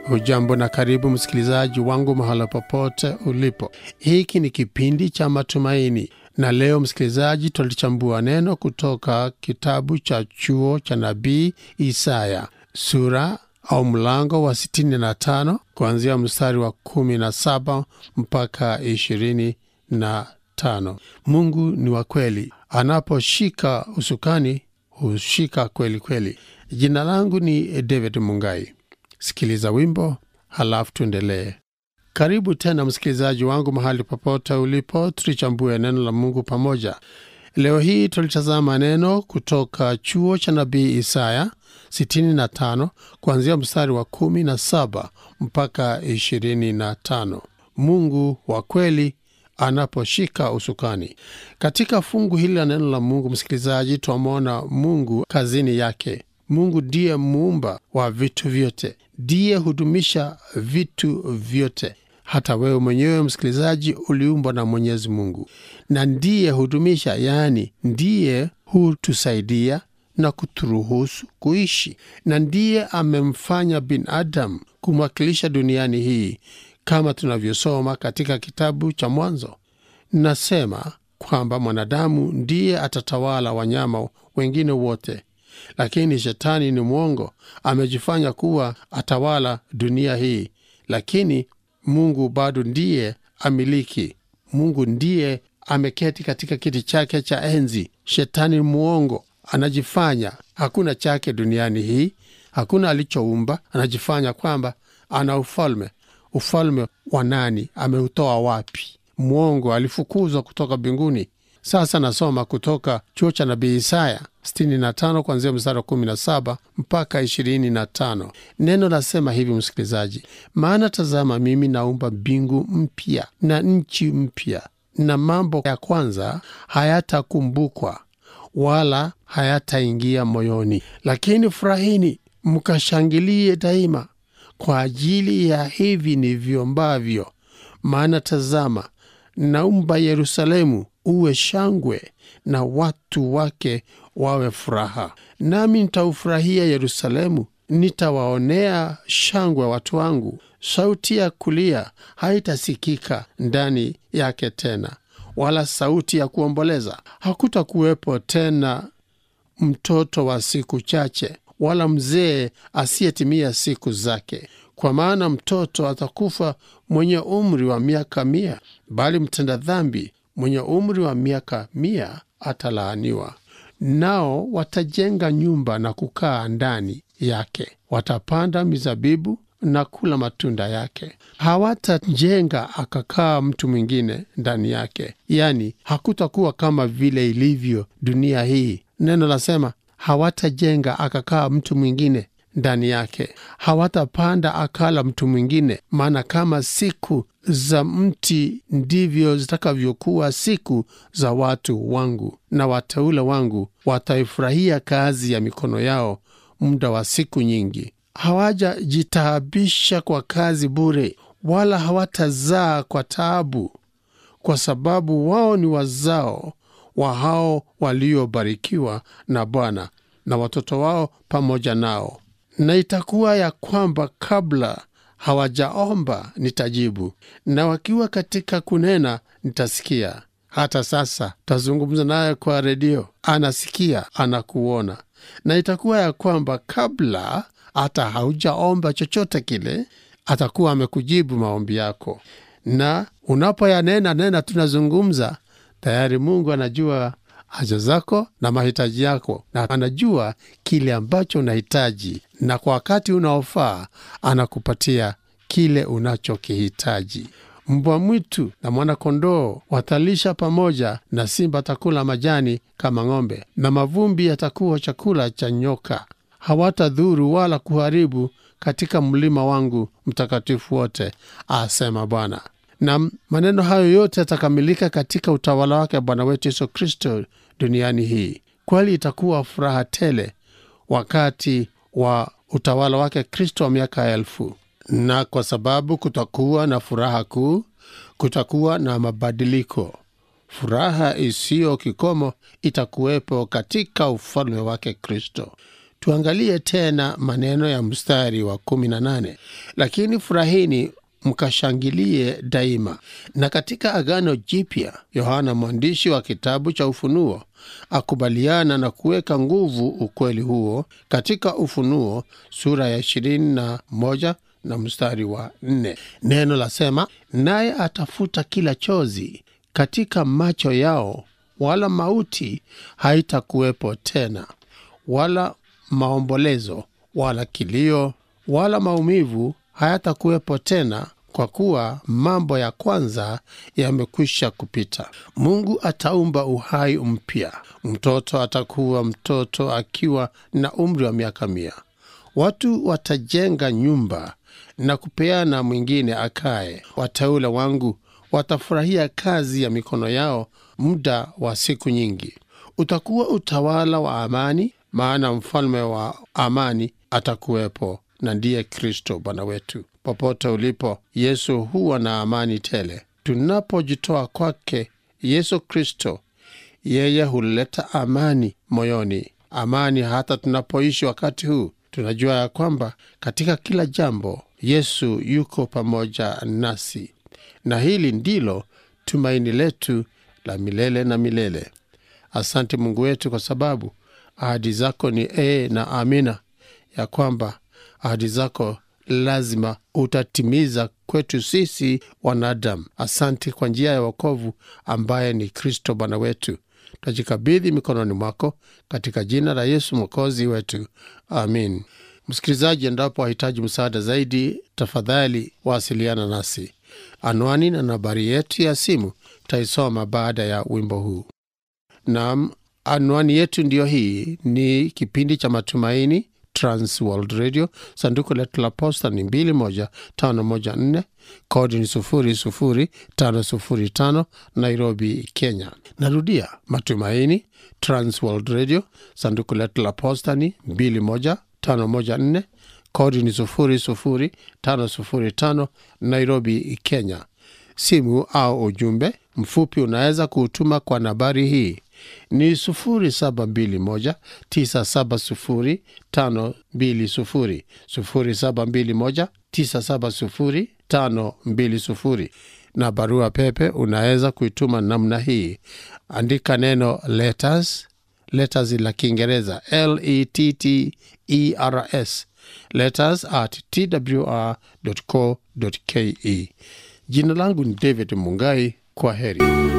Hujambo na karibu msikilizaji wangu mahala popote ulipo. Hiki ni kipindi cha matumaini, na leo msikilizaji, tutalichambua neno kutoka kitabu cha chuo cha nabii Isaya sura au mlango wa 65 kuanzia mstari wa 17 mpaka 25. Mungu ni wa kweli, anaposhika usukani hushika kweli kweli. Jina langu ni David Mungai. Sikiliza wimbo halafu tuendelee. Karibu tena msikilizaji wangu mahali popote ulipo, tulichambue neno la Mungu pamoja. Leo hii tulitazama neno kutoka chuo cha nabii Isaya 65 kuanzia mstari wa 17 mpaka 25. Mungu wa kweli anaposhika usukani. Katika fungu hili la neno la Mungu, msikilizaji, twamwona Mungu kazini yake. Mungu ndiye muumba wa vitu vyote, ndiye hudumisha vitu vyote. Hata wewe mwenyewe msikilizaji, uliumbwa na Mwenyezi Mungu na ndiye hudumisha, yaani ndiye hutusaidia na kuturuhusu kuishi, na ndiye amemfanya binadamu kumwakilisha duniani hii, kama tunavyosoma katika kitabu cha Mwanzo. Nasema kwamba mwanadamu ndiye atatawala wanyama wengine wote lakini shetani ni mwongo, amejifanya kuwa atawala dunia hii, lakini Mungu bado ndiye amiliki. Mungu ndiye ameketi katika kiti chake cha enzi. Shetani ni mwongo, anajifanya hakuna chake duniani hii, hakuna alichoumba, anajifanya kwamba ana ufalme. Ufalme wa nani? Ameutoa wapi? Mwongo, alifukuzwa kutoka mbinguni. Sasa nasoma kutoka chuo cha nabii Isaya 65 kuanzia mstari wa 17 mpaka 25. Neno nasema hivi, msikilizaji: maana tazama, mimi naumba mbingu mpya na nchi mpya, na mambo ya kwanza hayatakumbukwa wala hayataingia moyoni. Lakini furahini mkashangilie daima kwa ajili ya hivi nivyombavyo. Maana tazama, naumba Yerusalemu uwe shangwe na watu wake wawe furaha. Nami nitaufurahia Yerusalemu, nitawaonea shangwe watu wangu. Sauti ya kulia haitasikika ndani yake tena, wala sauti ya kuomboleza. Hakutakuwepo tena mtoto wa siku chache, wala mzee asiyetimia siku zake, kwa maana mtoto atakufa mwenye umri wa miaka mia, bali mtenda dhambi mwenye umri wa miaka mia atalaaniwa. Nao watajenga nyumba na kukaa ndani yake, watapanda mizabibu na kula matunda yake. Hawatajenga akakaa mtu mwingine ndani yake, yaani hakutakuwa kama vile ilivyo dunia hii. Neno lasema hawatajenga akakaa mtu mwingine ndani yake, hawatapanda akala mtu mwingine. Maana kama siku za mti ndivyo zitakavyokuwa siku za watu wangu, na wateule wangu wataifurahia kazi ya mikono yao muda wa siku nyingi. Hawajajitaabisha kwa kazi bure, wala hawatazaa kwa taabu, kwa sababu wao ni wazao wa hao waliobarikiwa na Bwana, na watoto wao pamoja nao. Na itakuwa ya kwamba kabla hawajaomba nitajibu, na wakiwa katika kunena nitasikia. Hata sasa tazungumza naye kwa redio, anasikia, anakuona. Na itakuwa ya kwamba kabla hata haujaomba chochote kile, atakuwa amekujibu maombi yako. Na unapoyanena nena, tunazungumza tayari, Mungu anajua haja zako na mahitaji yako, na anajua kile ambacho unahitaji, na kwa wakati unaofaa anakupatia kile unachokihitaji. Mbwa mwitu na mwana-kondoo watalisha pamoja, na simba atakula majani kama ng'ombe, na mavumbi yatakuwa chakula cha nyoka. Hawatadhuru wala kuharibu katika mlima wangu mtakatifu wote, asema Bwana. Na maneno hayo yote yatakamilika katika utawala wake Bwana wetu Yesu Kristo duniani hii. Kweli itakuwa furaha tele wakati wa utawala wake Kristo wa miaka elfu. Na kwa sababu kutakuwa na furaha kuu, kutakuwa na mabadiliko. Furaha isiyo kikomo itakuwepo katika ufalme wake Kristo. tuangalie tena maneno ya mstari wa 18 lakini furahini mkashangilie daima na katika agano jipya yohana mwandishi wa kitabu cha ufunuo akubaliana na kuweka nguvu ukweli huo katika ufunuo sura ya 21 na mstari wa 4 neno lasema naye atafuta kila chozi katika macho yao wala mauti haitakuwepo tena wala maombolezo wala kilio wala maumivu hayatakuwepo tena kwa kuwa mambo ya kwanza yamekwisha kupita. Mungu ataumba uhai mpya. Mtoto atakuwa mtoto akiwa na umri wa miaka mia. Watu watajenga nyumba na kupeana mwingine akae. Wateule wangu watafurahia kazi ya mikono yao muda wa siku nyingi. Utakuwa utawala wa amani, maana mfalme wa amani atakuwepo na ndiye Kristo Bwana wetu. Popote ulipo, Yesu huwa na amani tele. Tunapojitoa kwake Yesu Kristo, yeye huleta amani moyoni, amani hata tunapoishi wakati huu. Tunajua ya kwamba katika kila jambo Yesu yuko pamoja nasi, na hili ndilo tumaini letu la milele na milele. Asante Mungu wetu, kwa sababu ahadi zako ni ee na amina, ya kwamba ahadi zako lazima utatimiza kwetu sisi wanadamu. Asante kwa njia ya wokovu ambaye ni Kristo Bwana wetu. Twajikabidhi mikononi mwako katika jina la Yesu mwokozi wetu, amin. Msikilizaji, endapo wahitaji msaada zaidi, tafadhali wasiliana nasi. Anwani na nambari yetu ya simu taisoma baada ya wimbo huu. Naam, anwani yetu ndiyo hii. Ni kipindi cha Matumaini, Trans World Radio. Sanduku letu la posta ni 21514 kodi ni 00505 Nairobi, Kenya. Narudia, Matumaini, Trans World Radio. Sanduku letu la posta ni 21514 kodi ni 00505 Nairobi, Kenya. Simu au ujumbe mfupi unaweza kuutuma kwa nambari hii ni 0721970520 0721970520 na barua pepe unaweza kuituma namna hii andika neno letters letters la kiingereza letters letters at twr.co.ke jina langu ni david mungai kwa heri